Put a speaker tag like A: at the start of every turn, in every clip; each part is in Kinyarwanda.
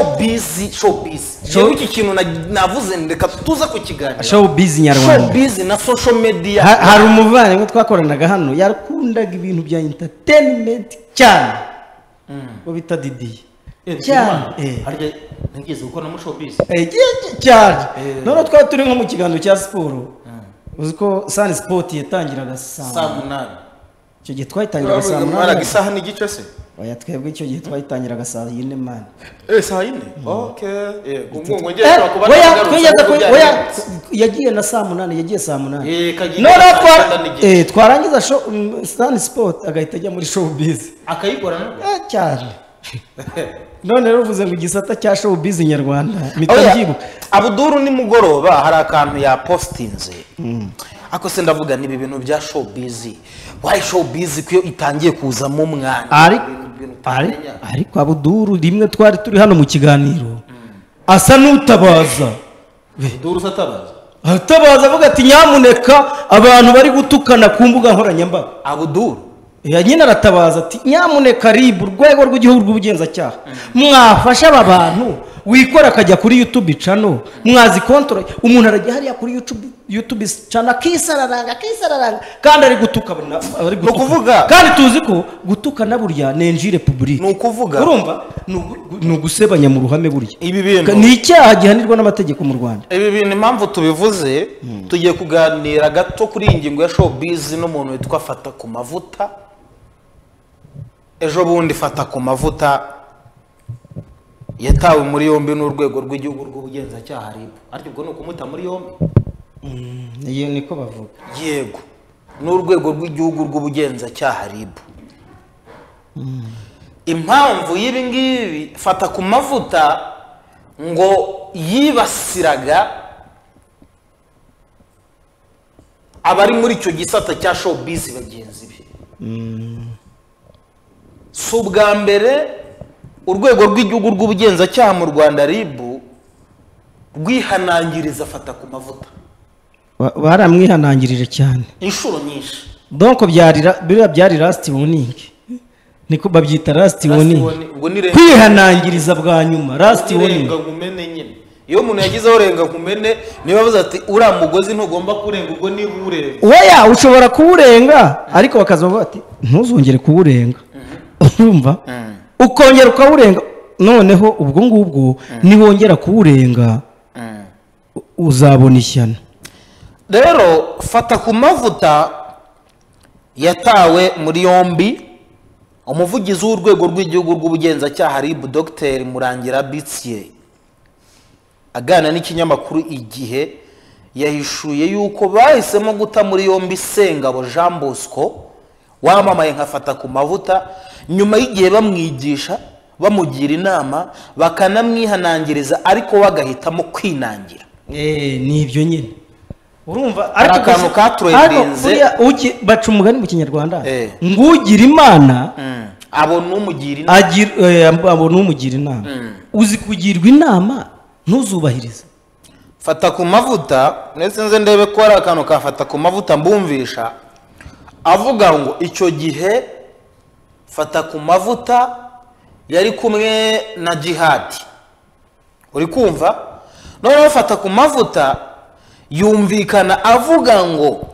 A: showbiz showbiz
B: Show-
A: yewe iki kintu na- navuze reka tuza kukiganira
B: showbiz nyarwanda
A: showbiz na social media
B: Ha- hari umuvandimwe twakoranaga hano yakundaga ibintu bya entertainment cyane bo bita didiye
A: Eh,
B: cyane
A: eh,
B: eh.
A: harya nigeze gukora muri showbiz
B: Eh, cy- cyane
A: Eh.
B: noneho twari turi nko mu kiganiro cya siporo uzi ko sani sipoti yatangiraga saa
A: saa munani
B: icyo gihe twayitangiraga saa
A: Mwaraga
B: munani
A: isaha n'igice se
B: oya twebwe icyo gihe twayitangiraga saa yine mani
A: eh saa yine okay yego ngo ngeye
B: Eh,
A: kuba
B: oya
A: nagarutse
B: twigeze
A: kuko
B: ku-
A: byari
B: oya
A: birenze.
B: yagiye na saa munani yagiye saa munani
A: Eh, kagiye
B: noneho
A: saa
B: twa-
A: sita n'igice.
B: eh, twarangiza show- mm, sani sipoti agahita ajya muri showbiz
A: akayikora nabwo
B: Eh, cyane none rero uvuze ngo igisata cya showbiz nyarwanda
A: Oya,
B: mitabyibuka
A: abuduru nimugoroba hari akantu yapostinze ako se ndavuga ni ibi bintu bya showbiz wayi showbiz ko iyo itangiye kuzamo umwanya
B: ari
A: Ibintu
B: ari
A: utamenya.
B: ariko abuduru rimwe twari turi hano mu kiganiro asa n'utabaza
A: abuduru se atabaza
B: aratabaza avuga ati nyamuneka abantu bari gutukana ku mbuga nkoranyambaga
A: abuduru
B: Ya nyine aratabaza ati nyamuneka rib urwego rw'igihugu rw'ubugenzacyaha mwafasha aba bantu wikora akajya kuri yutube cano mwazi kontorora umuntu arajya hariya kuri yutube yutube cano akisararanga akisararanga kandi ari gutuka na- ari gutuka.
A: ukuvuga.
B: kandi tuzi ko gutuka na burya ni injire publique
A: Ni ukuvuga.
B: urumva ni ugu- ni ugusebanya mu ruhame burya
A: Ibi bintu-
B: Ka- ni icyaha gihanirwa n'amategeko mu rwanda
A: ibi bintu impamvu tubivuze tugiye kuganira gato kuri iyi ngingo ya showbiz n'umuntu witwa fata ku mavuta ejo bundi fata ku mavuta yatawe muri yombi n'urwego rw'igihugu rw'ubugenzacyaha ribu ariko ubwo ni ukumuta muri yombi
B: iyo niko bavuga
A: yego n'urwego rw'igihugu rw'ubugenzacyaha ribu impamvu y'ibi ngibi fata ku mavuta ngo yibasiraga abari muri icyo gisata cya showbiz bagenzi be si ubwa mbere urwego rw'igihugu rw'ubugenzacyaha mu rwanda ribu rwihanangiriza fata ku mavuta
B: Ba- baramwihanangirije cyane
A: inshuro nyinshi
B: donko byari ra- biriya byari lasiti woningi niko babyita lasiti woningi
A: ubwo ni renga
B: kwihanangiriza bwa nyuma lasiti woningi
A: nkumene nyine iyo umuntu yagizeho renga nkumene niba avuze ati uriya mugozi ntugomba kurenga ubwo niba uwurenga
B: weya ushobora kuwurenga ariko bakaza bavuga bati ntuzongere kuwurenga urumva ukongera ukawurenga noneho ubwo ngubwo niwongera kuwurenga u- uzabona ishyano
A: rero fata ku mavuta yatawe muri yombi umuvugizi w'urwego rw'igihugu rw'ubugenzacyaha ribu dogiteri murangira bitsiye aganira n'ikinyamakuru igihe yahishuye yuko bahisemo guta muri yombi sengabo jean bosco wamamaye nkafata ku mavuta nyuma y'igihe bamwigisha bamugira inama bakanamwihanangiriza ariko we agahitamo kwinangira
B: Eh, ni ibyo nyine urumva
A: Hari akantu
B: gusa-
A: katurenze.
B: ariko buriya uki- baca umugani mu kinyarwanda
A: Eh.
B: ngo ugira imana
A: abona umugira inama
B: agira eh, abona umugira inama uzi kugirwa inama ntuzubahirize
A: fata ku mavuta ndetse nze ndebe ko hari akantu kafata ku mavuta mbumvisha avuga ngo icyo gihe fata ku mavuta yari kumwe na jihadi uri kumva noneho fata ku mavuta yumvikana avuga ngo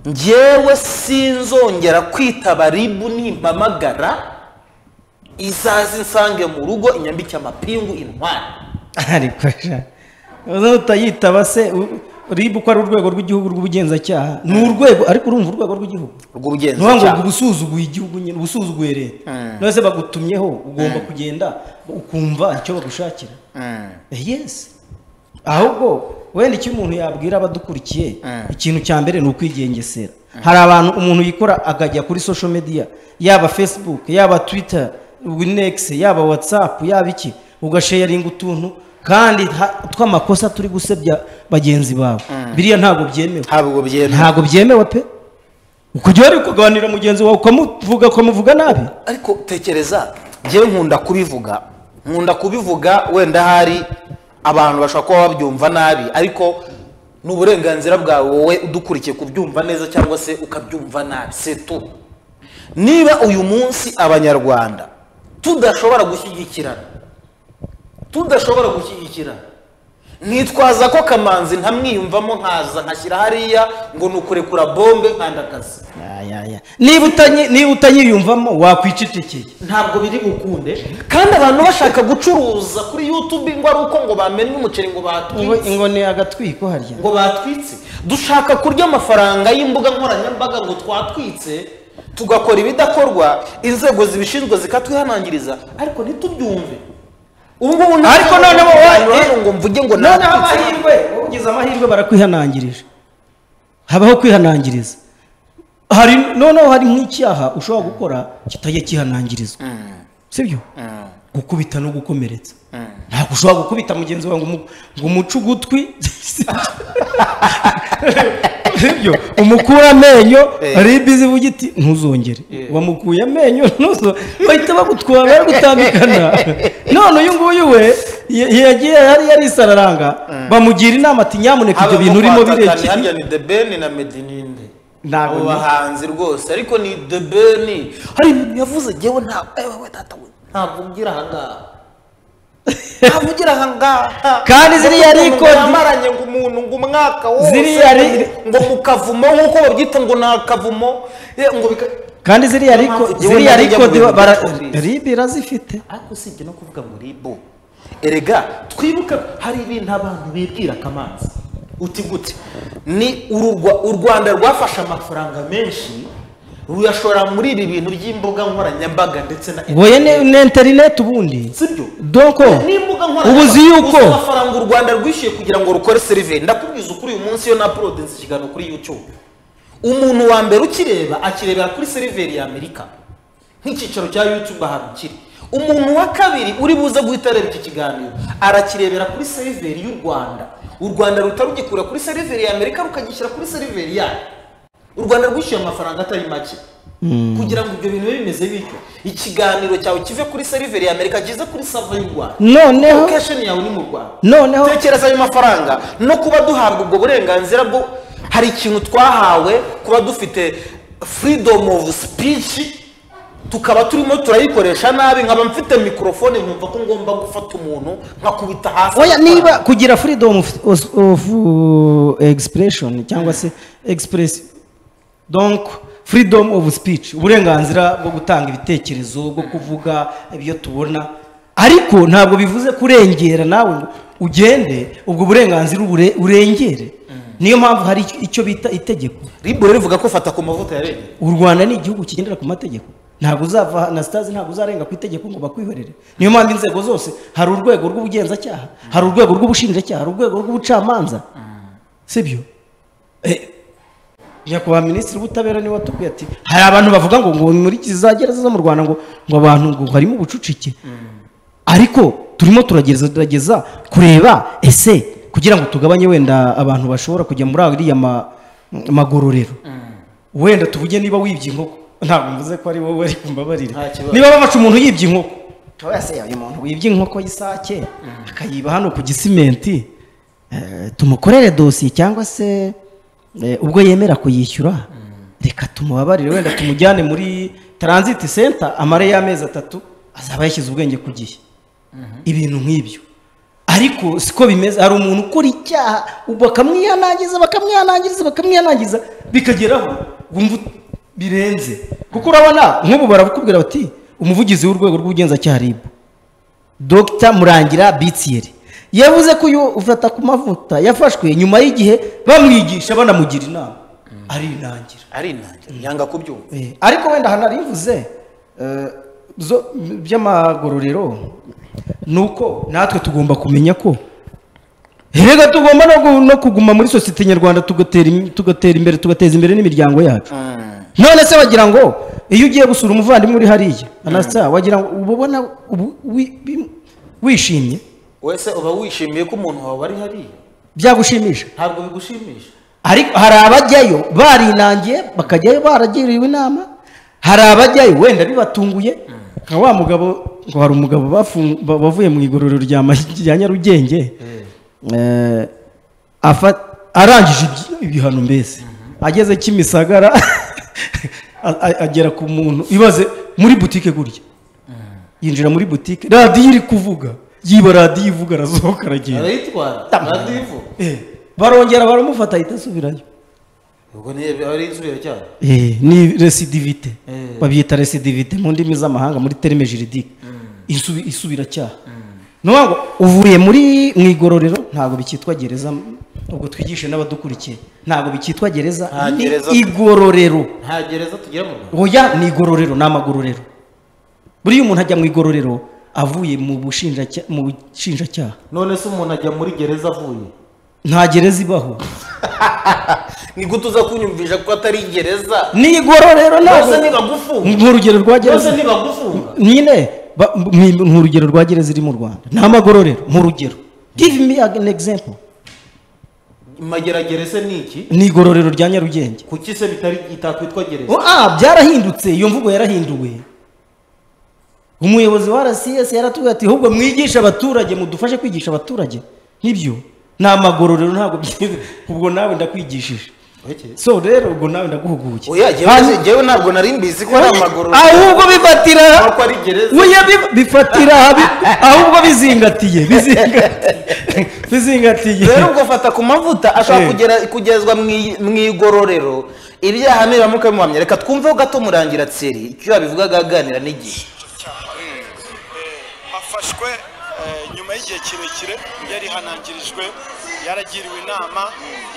A: njyewe sinzongera kwitaba ribu nimpamagara izaze insange mu rugo inyambike amapingu intwari
B: ariko sha uza utayitaba se u- ribu ko ari urwego rw'igihugu rw'ubugenzacyaha ni urwego ariko urumva urwego rw'igihugu nuvuga ngo
A: rw'ubugenzacyaha
B: ubusuzuguye igihugu nyine ubusuzuguye leta
A: Mm.
B: none se bagutumyeho ugomba kugenda ukumva icyo bagushakira Eh, yes ahubwo wenda icyo umuntu yabwira abadukurikiye
A: Mm.
B: ikintu cya mbere ni ukwigengesera hari abantu umuntu yikora akajya kuri social media yaba facebook yaba twitter winex yaba whatsapp yaba iki ugasharinga utuntu kandi ha- tw'amakosa turi gusebya bagenzi bawe biriya ntabwo byemewe
A: ntabwo byemewe
B: ntabwo byemewe pe ukujya wari kuganira mugenzi wawe ukamuvuga ukamuvuga nabi
A: ariko tekereza njyewe nkunda kubivuga nkunda kubivuga wenda hari abantu bashobora kuba babyumva nabi ariko ni uburenganzira bwawe wowe udukurikiye kubyumva neza cyangwa se ukabyumva nabi setu niba uyu munsi abanyarwanda tudashobora gushyigikirana tudashobora gushyigikira nitwaza ko kamanzi ntamwiyumvamo nkaza nkashyira hariya ngo ni ukurekura bombe nkandakazi
B: Ya, ya, ya. niba utanyi- niba utanyiyumvamo wakwicecekeye
A: ntabwo biri bukunde kandi abantu bashaka gucuruza kuri yutube ngo ari uko ngo bamennye umuceri ngo
B: Ngo
A: batwitse
B: ingone agatwiko harya
A: ngo batwitse dushaka kurya amafaranga y'imbuga nkoranyambaga ngo twatwitse tugakora ibidakorwa inzego zibishinzwe zikatwihanangiriza ariko ntitubyumve ubu ngubu nta-
B: Ariko noneho wa-
A: abantu baje ngo mvuge ngo
B: noneho
A: natwitse.
B: amahirwe ugize amahirwe barakwihanangirije habaho kwihanangiriza hari noneho hari nk'icyaha ushobora gukora kitajya kihanangirizwa sibyo gukubita no gukomeretsa ntabwo ushobora gukubita mugenzi wawe ngo umu- ngo umuce ugutwi sibyo umukure amenyo
A: Eh.
B: hari ibizi ivuga iti ntuzongere wamukuye amenyo ntuzo bahita bagutwara baragutandukana none uyu nguyu we y- yagiye yari yarisararanga bamugira inama ati nyamuneka ibyo
A: Aba
B: bintu
A: mu
B: urimo
A: kwatakana
B: birekeye
A: harya ni The Ben na Medininde
B: Ntabwo
A: abo
B: ni-
A: bahanzi rwose ariko ni The Ben hari ibintu yavuze njyewe nta ewe we tata we ntabwo ugira ahangaha ntabwo ugira ahangaha
B: Kandi ziriya
A: Ngo
B: record-
A: yamaranye ngo umuntu ngo umwaka wose
B: Ziriya
A: ngo-
B: ri-
A: ngo mu kavumo nk'uko babyita ngo ni akavumo eh, ngo bika
B: kandi ziriya
A: Niyo
B: riko
A: mpamvu njyewe
B: ziriya
A: najya
B: riko
A: mu bintu by'ubucuruzi.
B: ribi irazifite
A: ariko usibye no kuvuga ngo ribu erega twibuke ko hari ibintu abantu bibwira kamanzi uti gute ni urugwa u rwanda rwafashe amafaranga menshi ruyashora muri ibi bintu by'imbuga nkoranyambaga ndetse na
B: wowe ne ne interineti ubundi
A: sibyo
B: doko
A: n'imbuga
B: ubu uzi yuko
A: gusa amafaranga u rwanda rwishyuye kugira ngo rukore serive ndakubwiza ukuri uyu munsi iyo na porodinsi ikiganiro kuri youtube umuntu wa mbere ukireba akirebera kuri seriveri ya amerika nk'icyicaro cya youtube ahantu kiri umuntu wa kabiri uri buze guhita areba iki kiganiro arakirebera kuri seriveri y'u rwanda u rwanda ruhita rugikura kuri seriveri ya amerika rukagishyira kuri seriveri yayo u rwanda rwishyuye amafaranga atari make kugira ngo ibyo bintu bibe bimeze bityo ikiganiro cyawe kive kuri seriveri ya amerika kize kuri sava y'u rwanda
B: noneho
A: lokesheni yawe ni mu rwanda
B: noneho
A: tekereza ayo mafaranga no kuba duhabwa ubwo burenganzira bwo hari ikintu twahawe kuba dufite freedom of speech tukaba turimo turayikoresha nabi nkaba mfite mikorofone nkumva ko ngomba gufata umuntu nkakubita hasi
B: oya niba kugira freedom of, of, of uh, expression cyangwa se express donc freedom of speech uburenganzira bwo gutanga ibitekerezo bwo kuvuga ibyo tubona ariko ntabwo bivuze kurengera nawe ngo ugende ubwo burenganzira ubure- urengere niyo mpamvu hari icyo- icyo bita itegeko
A: ribu rero rivuga ko fata ku mavuta yarengeye
B: u rwanda ni igihugu kigendera ku mategeko ntabwo uzava na sitazi ntabwo uzarenga ku itegeko ngo bakwihorere niyo mpamvu inzego zose hari urwego rw'ubugenzacyaha hari urwego rw'ubushinjacyaha hari urwego rw'ubucamanza sibyo Eh, nyakubahwa minisitiri w'ubutabera niwe watubwiye ati hari abantu bavuga ngo ngo muri za gereza zo mu rwanda ngo ngo abantu ngo harimo ubucucike ariko turimo turagerageza tugerageza kureba ese kugira ngo tugabanye wenda abantu bashobora kujya muri ariya ma- magororero wenda tuvuge niba wibye inkoko ntabwo mvuze ko ari wowe ariko mbabarire
A: Nta kibazo.
B: niba babaca umuntu yibye inkoko tuba se uyu muntu wibye inkoko y'isake akayiba hano ku gisimenti eh, tumukorere dosiye cyangwa se eh, ubwo yemera kuyishyura reka tumubabarire wenda tumujyane muri taransiti senta amare y'amezi atatu azaba yashyize ubwenge ku gihe ibintu nk'ibyo ariko siko bimeze hari umuntu ukora icyaha bakamwihanangiriza bakamwihanangiriza bakamwihanangiriza bikageraho wumva birenze kuko urabona nk'ubu barakubwira bati umuvugizi w'urwego rw'ubugenzacyaha rib dr murangira bitiyeri yavuze ko uyu ufata ku mavuta yafashwe nyuma y'igihe bamwigisha banamugira inama arinangira
A: ari intangira yanga kubyumva
B: Eh, ariko wenda hanarivuze eh, zo- by'amagororero ni uko natwe tugomba kumenya ko erega tugomba no gu- no kuguma muri sosiyete nyarwanda tugatera im- tugatera imbere tugateza imbere n'imiryango yacu none se wagira ngo iyo ugiye gusura umuvandimwe uri hariya anasa wagira ngo uba ubona ubu- wi- bi- wishimye
A: wese uba wishimiye ko umuntu wawe ari hariya
B: byagushimisha
A: ntabwo bigushimisha
B: ariko hari abajyayo barinangiye bakajyayo baragiriwe inama hari abajyayo wenda bibatunguye nka wa mugabo ngo hari umugabo bafu- ba- bavuye mu igororero rya Mahi- rya nyarugenge Eh, afa- arangije ibi- ibihano mbese ageze kimisagara a- a- agera ku muntu ibaze muri butike gurya yinjira muri butike radiyo iri kuvuga yiba radiyo ivuga arasohoka aragenda
A: arayitwara
B: Tama.
A: radiyo ivuga
B: Eh, barongera baramufata ahita asubirayo
A: ubwo niyo ari inzobere cyane
B: Eh, ni residivite
A: Eh.
B: babyita residivite mu ndimi z'amahanga muri terime jiridike Isubi- isubiracyaha ni ukuvuga ngo uvuye muri mu igororero ntabwo bikitwa gereza ubwo twigishe n'abadukurikiye ntabwo bikitwa gereza
A: Nta
B: ni
A: gereza.
B: igororero
A: nta gereza tugira mu rwanda
B: oya ni igororero ni amagororero buriya umuntu ajya mu igororero avuye mu bushinjacya- mu bushinjacyaha
A: none se umuntu ajya muri gereza avuye
B: nta gereza ibaho
A: ni gute uza kunyumvisha ko atari gereza
B: ni igororero
A: rwose
B: ntabwo
A: ntibagufunga
B: ni urugero rwa
A: rwose
B: gereza
A: ntibagufunga
B: nyine ba- ni- ni urugero rwa gereza iri mu rwanda ni amagororero mu rugero give me an example
A: mageragerese ni iki
B: ni igororero rya nyarugenge
A: kuki se bitari itakwitwa gereza
B: Oh, ah, byarahindutse iyo mvugo yarahinduwe umuyobozi wa rcs yaratubwiye ati ahubwo mwigishe abaturage mudufashe kwigisha abaturage nk'ibyo ni amagororero ntabwo byiza ubwo nawe ndakwigishije so rero ubwo nawe ndaguhuguye
A: oya
B: Hanyuma-
A: jyewe jyewe ntabwo nari mbizi ko ari amagororero
B: ahubwo bifatira
A: ko ari gereza
B: Oya, bi- bifatira bi- ahubwo bizingatiye bizingatiye bizingatiye
A: rero ubwo fata ku mavuta ashobora
B: Eh.
A: kugera kugezwa mu i- mu igororero ibyaha nibiramuka bimuhamya reka twumveho gato murangira tseri icyo yabivugaga aganira n'igihe
C: afashwe eh, nyuma y'igihe kirekire yari hanangirijwe yaragiriwe inama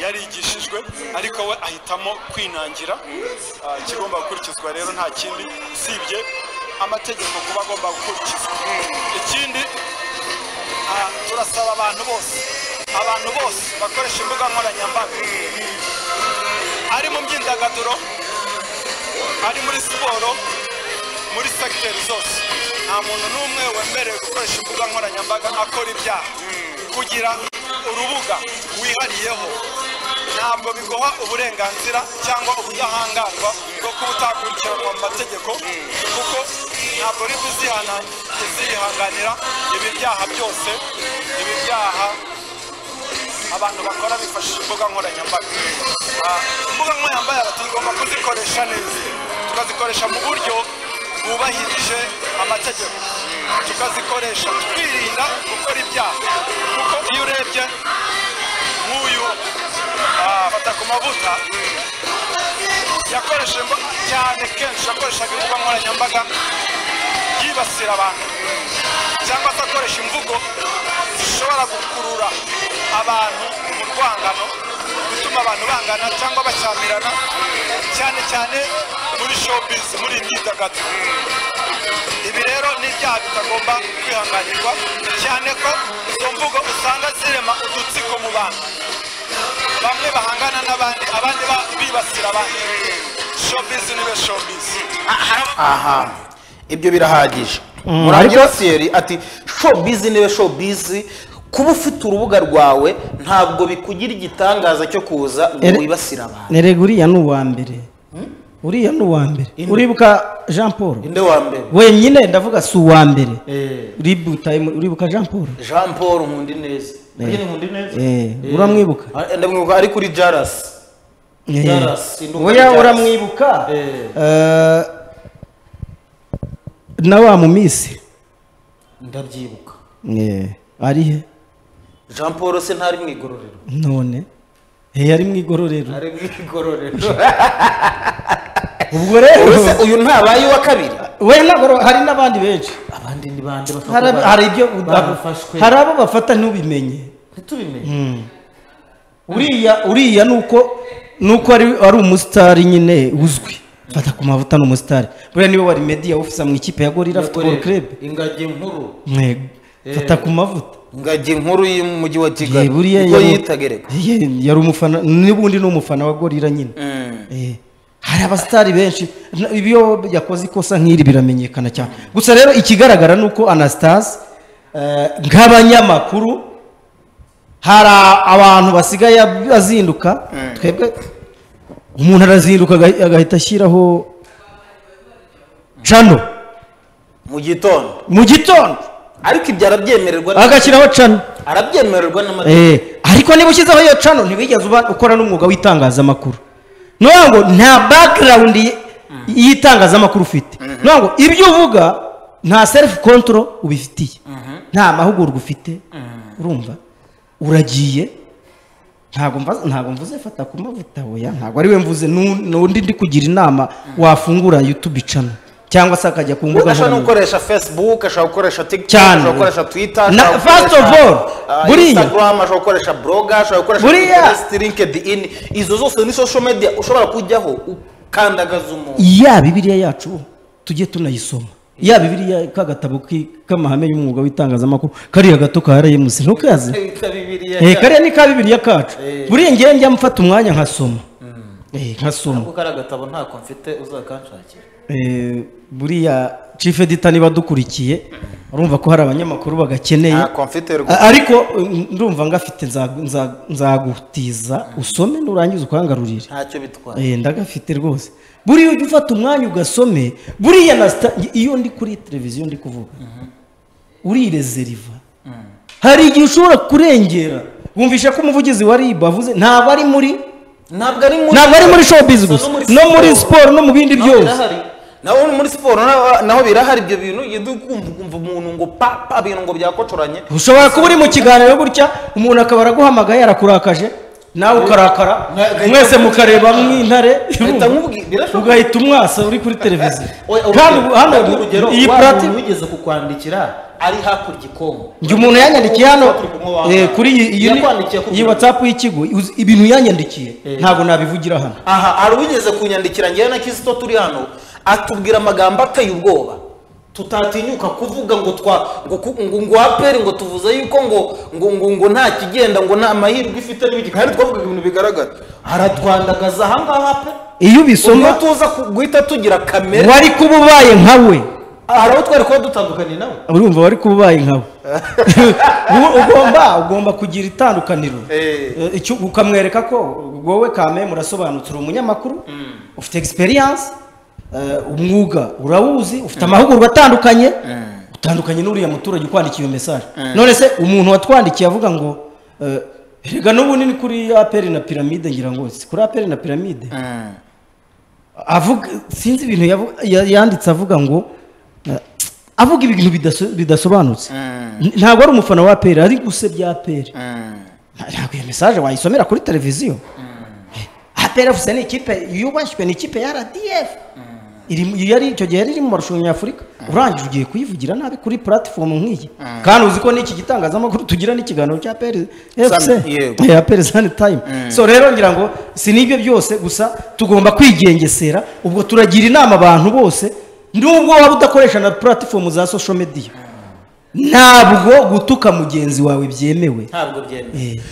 C: yarigishijwe ariko we ahitamo kwinangira Ah, ikigomba gukurikizwa rero nta kindi usibye amategeko kuba agomba gukurikizwa ikindi ah, turasaba abantu bose abantu bose bakoresha imbuga nkoranyambaga ari mu myidagaduro ari muri siporo muri segiteri zose nta muntu n'umwe wemerewe gukoresha imbuga nkoranyambaga akora ibyaha kugira urubuga wihariyeho ntabwo biguha uburenganzira cyangwa ubudahangarwa bwo kuba utakurikiranwa mu mategeko kuko ntabwo uri kuzihana- kuzihanganira ibi byaha byose ibi byaha abantu bakora bifashishije imbuga nkoranyambaga Ah, imbuga nkoranyambaga tugomba kuzikoresha neza tukazikoresha mu buryo bwubahirije amategeko tukazikoresha twirinda gukora ibyaha kuko iyo urebye nk'uyu ah, fata ku mavuta yakoresheje imbuga cyane kenshi yakoreshaga imbuga nkoranyambaga yibasira abantu cyangwa se akoresha imvugo zishobora gukurura abantu mu rwangano gutuma abantu bangana cyangwa bacyamirana cyane cyane muri showbiz muri imyidagaduro ibi rero ni ibyaha bitagomba kwihanganirwa cyane ko izo mvugo usanga zirema udutsiko mu bantu bamwe bahangana n'abandi abandi ba- bibasira abandi showbiz nibe showbiz
A: aha ibyo birahagije
B: Mm,
A: murangira
B: ariko-
A: tseri ati showbiz niwe showbiz kuba ufite urubuga rwawe ntabwo bikugira igitangaza cyo kuza ngo
B: Ere-
A: wibasire abantu
B: Nerega uriya ni uwa mbere uriya ni uwa mbere
A: Inde.
B: uribuka jean paul
A: inde wa mbere
B: wenyine ndavuga si uwa mbere
A: Eh,
B: Uribuka- uribuka jean paul
A: jean paul nkunda ineza Burya ni nkunda ineza
B: Eh,
A: Eh.
B: uramwibuka?
A: Ah, ndamwibuka ari kuri jarasi
B: Eh,
A: Jaras, induka
B: oya
A: Jaras.
B: uramwibuka
A: Eh.
B: Eh, na wa mumisi
A: ndabyibuka
B: Eh, ari he
A: jean paul se ntari mu igororero
B: none Eh, ari mu igororero
A: ari mu igororero
B: ubwo rero
A: Ese uyu ntabaye uwa kabiri
B: we nagoro hari n'abandi benshi
A: abandi ni bande
B: hari ab- hari ibyo
A: bafashwe
B: hari abo bafata ntubimenye
A: ntitubimenye
B: uriya uriya ni uko ni uko ari ari umusitari nyine uzwi fata ku mavuta ni umusitari buriya niwe wari media ofisa mu ikipe ya gorira futuboro kerebe
A: ingagi nkuru
B: fata ku mavuta
A: ingagi nkuru y'umujyi wa
B: Eh,
A: kigali
B: buriya
A: ubwo
B: yari-
A: yitagereka
B: Ye, yari umufana n'ubundi ni umufana wa gorira nyine Eh, hari abasitari benshi na- ibyo yakoze ikosa nk'iri biramenyekana cyane gusa rero ikigaragara ni uko anastase eh, nk'abanyamakuru hari a- abantu basigaye ab- azinduka twebwe umuntu arazinduka aga- agahita ashyiraho cano
A: mu gitondo
B: mu gitondo
A: ariko ibyo arabyemererwa
B: agashyiraho cano
A: arabyemererwa n'amategeko
B: Eh, ariko niba ushyizeho iyo cano ntiwigeze uba ukora n'umwuga w'itangazamakuru ni ukuvuga ngo nta background y- y'itangazamakuru ufite ni ukuvuga ngo ibyo uvuga nta self control ubifitiye nta mahugurwa ufite urumva uragiye ntabwo mva- ntabwo mvuze fata ku mavuta oya ntabwo ari we mvuze nu- n'undi ndi kugira inama wafungura youtube channel cyangwa se akajya ku mbuga
A: ashobora no
B: nkoranyambaga
A: gukoresha facebook ashobora gukoresha tiktok
B: Cyane.
A: ashobora gukoresha twitter
B: Na-
A: ashobora
B: first
A: gukoresha,
B: of all,
A: ah,
B: buriya-
A: instagram ashobora gukoresha blog ashobora gukoresha
B: Buriya-
A: pinterest linkedin izo zose ni social media ushobora kujyaho ukandagaza umuntu
B: ya bibiliya yacu tujye tunayisoma ya bibiliya ka gatabo ki- k'amahame y'umwuga w'itangazamakuru kariya gato ka rms ntukazi Eh, kariya ni ka bibiliya kacu buriya ngewe njya mfata umwanya nkasoma Eh, nkasoma
A: kuko ari agatabo ntako mfite uzakanshakira
B: Eh, buriya chief editor niba dukurikiye urumva ko hari abanyamakuru bagakeneye
A: ntako mfite rwose
B: A- ariko mm, ndumva ngafite nza- nza- nzagutiza usome nurangiza ukangarurire
A: ntacyo bitwara
B: Eh, ndagafite rwose buriya ujya ufata umwanya ugasome buriya na sita iyo ndi kuri televiziyo ndi kuvuga urirezeriva hari igihe ushobora kurengera wumvisha ko umuvugizi wa rib avuze ntabwo ari muri
A: ntabwo ari muri
B: ntabwo ari muri showbiz gusa
A: no muri
B: no muri
A: siporo.
B: siporo no mu bindi
A: naho
B: byose
A: birahari naho muri siporo naho- naho birahari ibyo bintu ugenda ukumva umuntu ngo pa pa ibintu ngo byakocoranye
B: ushobora kuba uri mu kiganiro gutya umuntu akaba araguhamagaye arakurakaje nawe ukarakara
A: Ugahita-
B: mwese mukareba nk'intare
A: Ugahita nkubwi- birashoboka.
B: ugahita umwasa uri kuri televiziyo
A: Oya,
B: kandi
A: urugero-
B: hano
A: kandi urugero
B: iyi
A: wa
B: purati
A: muntu wigeze kukwandikira ari hakurya ikongo
B: njye umuntu yanyandikiye hano
A: Turi kumwe wa-
B: eh, kuri iyi- iyi ni-
A: yakwandikiye ku-
B: iyi watsapu y'ikigo uzi- ibintu yanyandikiye ntabwo nabivugira hano
A: aha hari uwigeze kunyandikira ngewe na kisito turi hano atubwira amagambo ateye ubwoba tutatinyuka kuvuga ngo twa ngo ku- ngo ngo aperi ngo tuvuze yuko ngo ngo ngo ngo nta kigenda ngo nta mahirwe ifite n'ibiki kandi twavugaga ibintu bigaragara aratwandagaza aha ngaha pe
B: iyo
A: ubwo
B: ubisoma
A: tuza ku- guhita tugira kamere
B: wari kuba ubaye nkawe
A: hari aho twari kuba dutandukanye nawe
B: urumva wari kuba ubaye nkawe Ubu- ugomba ugomba kugira itandukaniro
A: Eh.
B: Eh, icyo- ukamwereka ko wowe kame murasobanutse uri umunyamakuru ufite egisperiyanse umwuga urawuzi ufite amahugurwa atandukanye utandukanye n'uriya muturage ukwandikiye iyo mesaje none se umuntu watwandikiye avuga ngo eh, erega n'ubundi ni kuri aperi na piramide ngira ngo si kuri aperi na piramide avuga sinzi ibintu yavu- ya- yanditse avuga ngo eh, avuga ibintu bidaso- bidasobanutse N- ntabwo ari umufana wa aperi ari gusebya aperi Nta- ntabwo iyo mesaje wayisomera kuri televiziyo aperi afuse ni ikipe yubashywe ni ikipe ya rdf iri yari icyo gihe yari iri mu marushanwa y'afurika urangije ugiye kuyivugira nabi kuri platifomu nk'iyi kandi uzi ko n'iki gitangazamakuru tugira n'ikiganiro cya aperi fc
A: yego.
B: Eh, aperi sani tayimu so rero ngira ngo si n'ibyo byose gusa tugomba kwigengesera ubwo turagira inama abantu bose nubwo waba udakoresha na platifomu za sosho mediya ntabwo gutuka mugenzi wawe byemewe
A: ntabwo byemewe
B: Eh.